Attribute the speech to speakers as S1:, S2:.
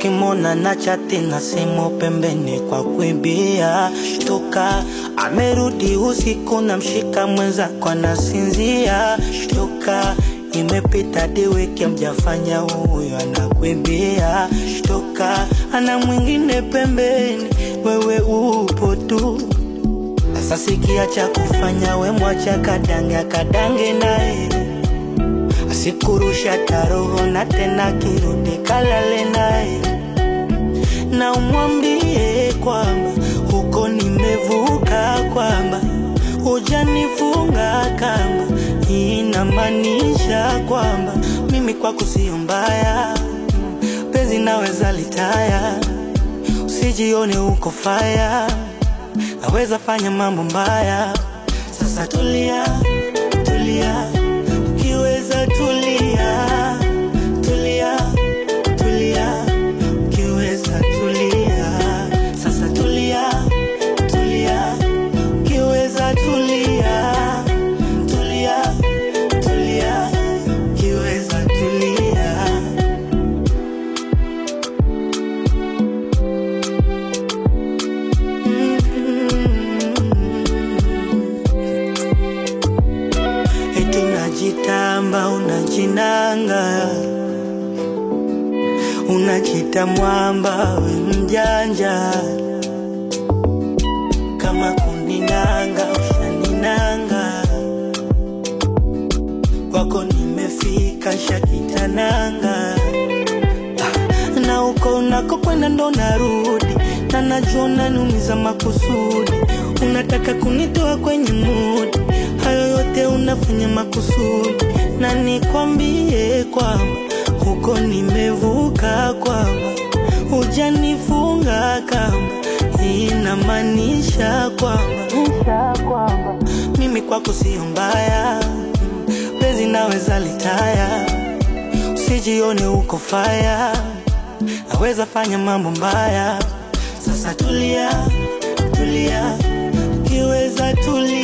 S1: ukimona na chati na simu pembeni kwa kuibia. Shtuka, amerudi usiku na mshika mwenzako anasinzia. Shtuka, imepita di wiki mjafanya, huyo anakuibia. Shtuka, ana mwingine pembeni, wewe upo tu. Sasa sikia cha kufanya, we mwacha kadange akadange naye asikurusha taroho na tena kirudi kalale naye, na umwambie kwamba huko nimevuka, kwamba hujanifunga kamba. Hii inamaanisha kwamba mimi kwako sio mbaya, penzi naweza litaya, usijione uko faya, naweza fanya mambo mbaya. Sasa tulia, tulia ukiweza tulia, tulia, tulia, ukiweza tulia. Sasa tulia, tulia, ukiweza tulia, tulia, tulia, ukiweza tulia. Eti unajitamba unajinanga, unajita mwamba we mjanja, kama kuninanga ushaninanga, kwako nimefika shakitananga Ah, na uko unako kwenda ndo narudi, na najua unaniumiza makusudi, unataka kunitoa kwenye mudi, hayo yote unafanya makusudi, na nikwambie kwamba huko nimevuka, kwamba hujanifunga kamba, hii inamaanisha kwamba mimi kwako sio mbaya, penzi naweza litaya usijione uko faya, naweza fanya mambo mbaya. Sasa tulia, tulia, ukiweza tulia.